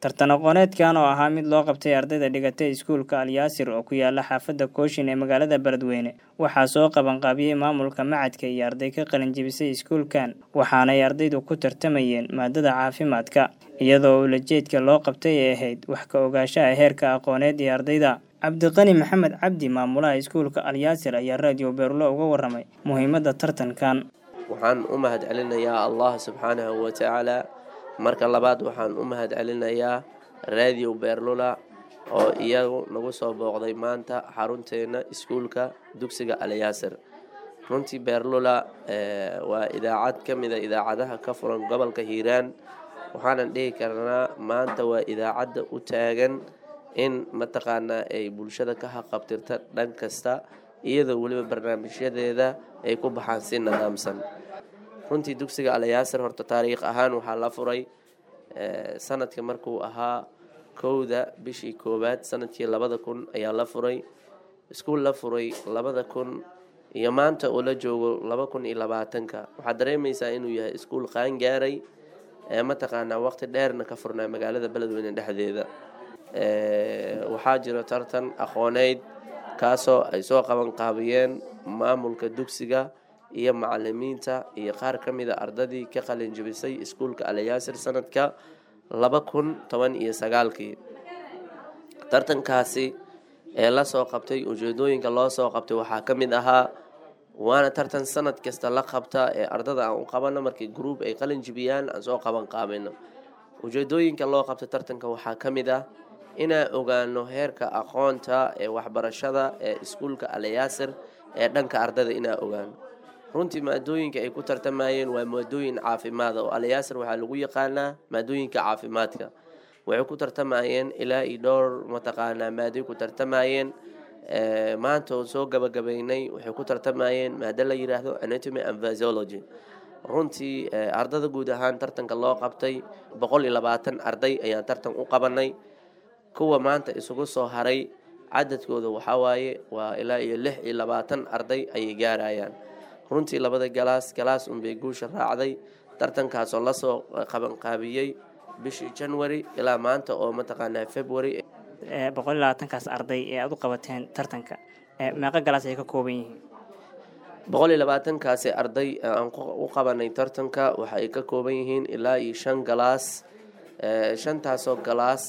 tartan aqooneedkan oo ahaa mid loo qabtay ardayda dhigatay iskuulka alyaasir oo ku yaala xaafadda kooshin ee magaalada beledweyne waxaa soo qabanqaabiyey maamulka macadka iyo arday ka qalin jebisay iskuulkan waxaanay ardaydu ku tartamayeen maadada caafimaadka iyadoo ulajeedka loo qabtay ay ahayd wax ka ogaanshaha heerka aqooneed ee ardayda cabdiqani maxamed cabdi maamulaha iskuulka alyaasir ayaa raadiyo beerlo uga waramay muhiimadda tartankan waxaan u mahad celinayaa allah subxaanahu watacaala marka labaad waxaan u mahad celinayaa raadiyo beerlula oo iyagu nagu soo booqday maanta xarunteena iskuulka dugsiga alyaasir runtii beerlula waa idaacad ka mida idaacadaha ka furan gobolka hiiraan waxaanan dhihi karnaa maanta waa idaacadda u taagan in mataqaanaa ay bulshada ka haqabtirta dhan kasta iyadoo weliba barnaamijyadeeda ay ku baxaan si nidaamsan runtii dugsiga alyaasir horta taariikh ahaan waxaa la furay sanadka markuu ahaa kowda bishii koowaad sanadkii labada kun ayaa la furay iskuul la furay labada kun iyo maanta oo la joogo laba kun iyo labaatanka waxaad dareemaysaa inuu yahay iskuul qaangaaray mataqaanaa waqti dheerna ka furnaa magaalada beledweyne dhexdeeda waxaa jiro tartan aqooneyd kaasoo ay soo qaban qaabiyeen maamulka dugsiga iyo macalimiinta iyo qaar ka mida ardadii ka qalin jebisay iskuulka alyaasir sanadka laba kun toban iyo sagaalkii tartankaasi ee lasoo qabtay ujeedooyinka loo soo qabtay waxaa ka mid ahaa waana tartan sanad kasta la qabta ee ardada aan u qabano markii gruub ay qalin jebiyaan aan soo qaban qaabino ujeedooyinka loo qabtay tartanka waxaa ka mid ah inaan ogaano heerka aqoonta ee waxbarashada ee iskuulka alyaasir ee dhanka ardada inaan ogaano runtii maadooyinka ay ku tartamayeen waa maadooyin caafimaada oo alyaasir waxaa lagu yaqaanaa maadooyinka caafimaadka waxay ku tartamayeen ilaa iyo dhowr mataqaanaa maadoy ku tartamayeen maanta oo soo gabagabeynay waxay ku tartamayeen maado la yiraahdo anatomy and physiology runtii ardada guud ahaan tartanka loo qabtay boqol iyo labaatan arday ayaan tartan u qabanay kuwa maanta isugu soo haray cadadkooda waxawaaye waa ilaa iyo lix iyo labaatan arday ayay gaarayaan runtii labada galaas galaas unbay guusha raacday tartankaasoo lasoo qabanqaabiyey bishii january ilaa maanta oo mataqaanaa february boqol iyo labaatankaas arday ee aada u qabateen tartanka meeqo galaas ay ka kooban yihiin boqol iyo labaatankaasi arday aan u qabanay tartanka waxa ay ka kooban yihiin ilaa iyo shan galaas shantaasoo galaas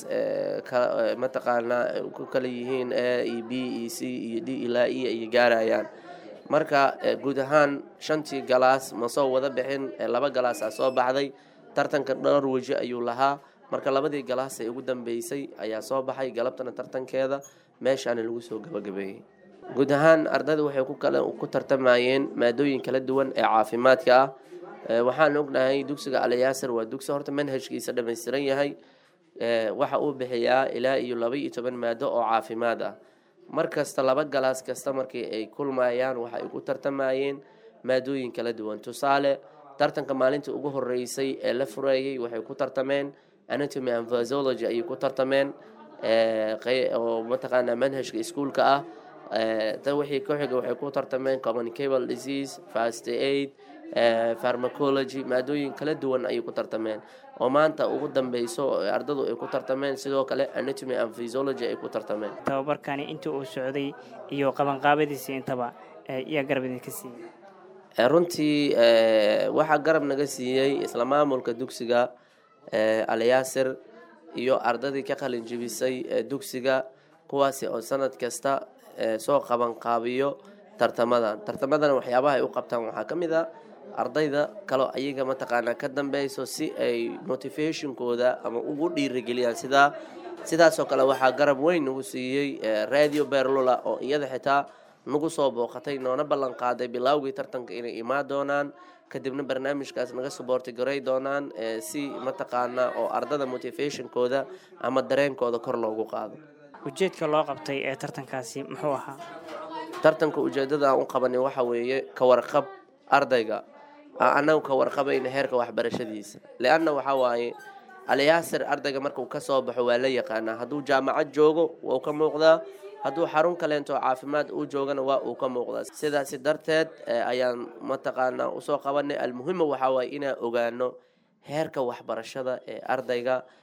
mataqaanaa ku kala yihiin a e b e c iyo d ilaa e ayay gaarayaan marka guud ahaan shantii galaas ma soo wada bixin laba galaas a soo baxday tartanka dhowr weji ayuu lahaa marka labadii galaas ee ugu dambeysay ayaa soo baxay galabtana tartankeeda meeshaana lagu soo gabagabeeyey guud ahaan ardayda waxay ku tartamayeen maadooyin kala duwan ee caafimaadka ah waxaan ognahay dugsiga alyaasir waa dugsi horta manhajkiisa dhammaystiran yahay waxa uu bixiyaa ilaa iyo laba iyo toban maado oo caafimaad ah mar kasta laba galaas kasta markii ay kulmayaan waxa ay ku tartamayeen maadooyin kala duwan tusaale tartanka maalintii ugu horeysay ee la fureeyey waxay ku tartameen anatomy and physiology ayay ku tartameen oo mataqaanaa manhajka iskuulka ah tan wixii ku xiga waxay ku tartameen communicable disease fast aid pharmacology maadooyin kala duwan ayay ku tartameen oo maanta ugu dambeyso ardadu ay ku tartameen sidoo kale anatomy and physiology ay ku tartameen tababarkani inta uu socday iyo qabanqaabadiisii intaba yaa garab idinka siiyey runtii waxaa garab naga siiyey isla maamulka dugsiga alyaasir iyo ardadii ka qalin jebisay dugsiga kuwaasi oo sanad kasta soo qabanqaabiyo tartamadan tartamadan waxyaabaha ay u qabtaan waxaa ka mid a ardayda kaloo ayaga mataqaanaa ka dambeyso si ay motivationkooda ama ugu dhiirigeliyaan sidaa sidaasoo kale waxaa garab weyn nagu siiyey radio berlula oo iyada xitaa nagu soo booqatay noona ballan qaaday bilaawgii tartanka inay imaan doonaan kadibna barnaamijkaas naga suboorti garay doonaan si mataqaanaa oo ardada motivationkooda ama dareenkooda kor loogu qaado ujeedka loo qabtay ee tartankaasi muxuu ahaa tartanka ujeedada aan u qabanay waxa weeye ka warqab ardayga annagu ka warqabayna heerka waxbarashadiisa leanna waxaa waaye alyaasir ardayga markuu kasoo baxo waa la yaqaanaa hadduu jaamacad joogo wuu ka muuqdaa hadduu xarun kaleento caafimaad uu joogana waa uu ka muuqdaa sidaasi darteed ayaan mataqaanaa usoo qabanay almuhima waxaa waaye inaan ogaano heerka waxbarashada ee ardayga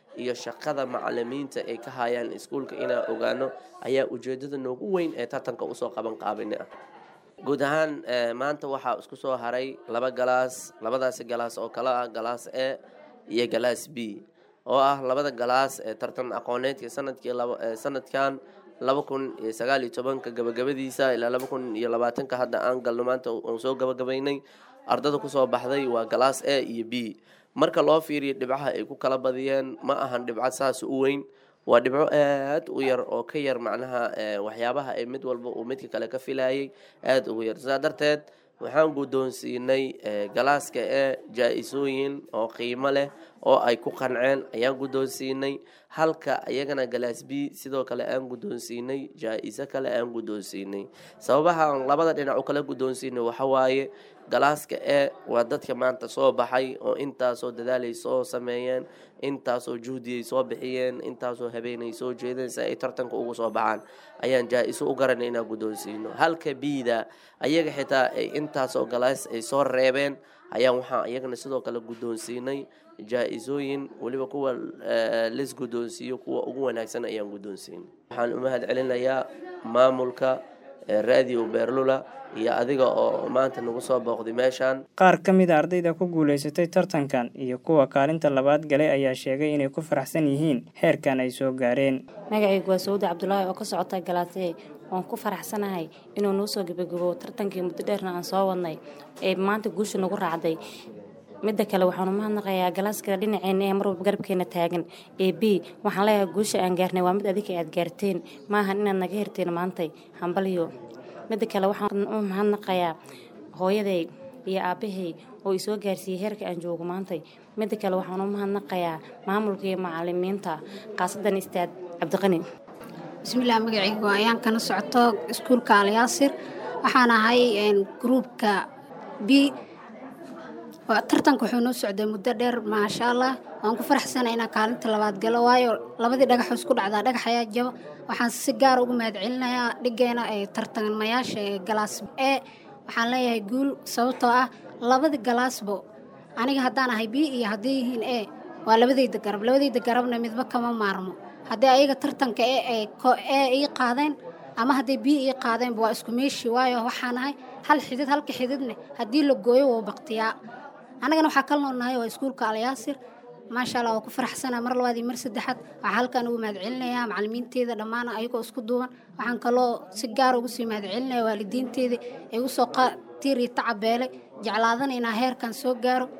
iyo shaqada macalimiinta ay ka hayaan iskuulka inaan ogaano ayaa ujeedada noogu weyn ee tartanka usoo qaban qaabini ah guud ahaan maanta waxaa isku soo haray laba galaas labadaasi galaas oo kale ah galaas e iyo galaas b oo ah labada galaas ee tartan aqooneedka sanadkii sanadkan laba kun iyo sagaal iyo tobanka gabagabadiisa ilaa laba kun iyo labaatanka hadda aan galno maanta aan soo gabagabaynay ardada kusoo baxday waa galaas a iyo b marka loo fiiriyo dhibcaha ay ku kala badiyeen ma ahan dhibco saas u weyn waa dhibco aad u yar oo ka yar macnaha waxyaabaha ay mid walba uu midka kale ka filayay aada ugu yar sidaa darteed waxaan guddoonsiinay galaaska ee jaa-isooyin oo qiimo leh oo ay ku qanceen ayaan guddoonsiinay halka iyagana galaas b sidoo kale aan guddoonsiinay jaa-iso kale aan guddoonsiinay sababaha aan labada dhinac u kala guddoonsiinay waxawaaye galaaska e waa dadka maanta soo baxay oo intaasoo dadaalay soo sameeyeen intaasoo juhdiyay soo bixiyeen intaasoo habeenay soo jeedeen si ay tartanka ugu soo baxaan ayaan jaa-iso u garanay inaan guddoonsiino halka biida ayaga xitaa ay intaasoo galaas ay soo reebeen ayaan waxaa iyagana sidoo kale guddoonsiinay jaa-isooyin weliba kuwa lis guddoonsiiyo kuwa ugu wanaagsan ayaan guddoonsiinay waxaan u mahad celinayaa maamulka radio beerlula iyo adiga oo maanta nagu soo booqday meeshaan qaar ka mid a ardayda ku guulaysatay tartankan iyo kuwa kaalinta labaad galay ayaa sheegay inay ku faraxsan yihiin heerkan ay soo gaareen magacaygu waa sawda cabdulaahi oo ka socota galaasee waan ku faraxsanahay inuu noo soo gebagabo tartankii muddo dheerna aan soo wadnay ee maanta guusha nagu raacday midda kale waxaanu mahadnaqayaa galaaska dhinaceena ee marwalba garabkeena taagan ee b waxaan leeyahay guusha aan gaarnay waa mid adika aad gaarteen maahan inaad naga herteen maantay hambalyo midda kale waxaan u mahadnaqayaa hooyaday iyo aabbahay oo i soo gaarsiiyey heerka aan joogo maantay midda kale waxaan u mahadnaqayaa maamulka iyo macalimiinta khaasadan istaad cabdiqani bismillaah magacaygu ayaan kana socoto iskuulka alyaasir waxaan ahay gruubka b tartanka wuxuu noo socday muddo dheer maasha allah waan ku faraxsana inaan kaalinta labaad galo waayo labadii dhagax isku dhacdaa dhagax ayaa jaba waxaan si gaara ugu mahad celinayaa dhigeena ee tartamayaasha ee galaas e waxaan leeyahay guul sababtoo ah labadii galaasbo aniga haddaan ahay b iyo hadday yihiin e waa labadayda garab labadayda garabna midba kama maarmo haddii ayaga tartanka e e ii qaadeen ama hadday b ii qaadeenba waa isku meeshii waayo waxaan ahay hal xidid halka xididne haddii la gooyo wou baktiyaa annagana waxaa kala noolnahay waa iskuulka alyaasir maasha allah waa ku faraxsanaa mar labaad iyo mar saddexaad waxaa halkan ugu mahad celinayaa macalimiinteeda dhammaan ayagoo isku duuban waxaan kaloo si gaara ugu sii mahad celinaya waalidiinteeda ee igu soo tiir iyo tacabeelay jeclaadana inaa heerkan soo gaaro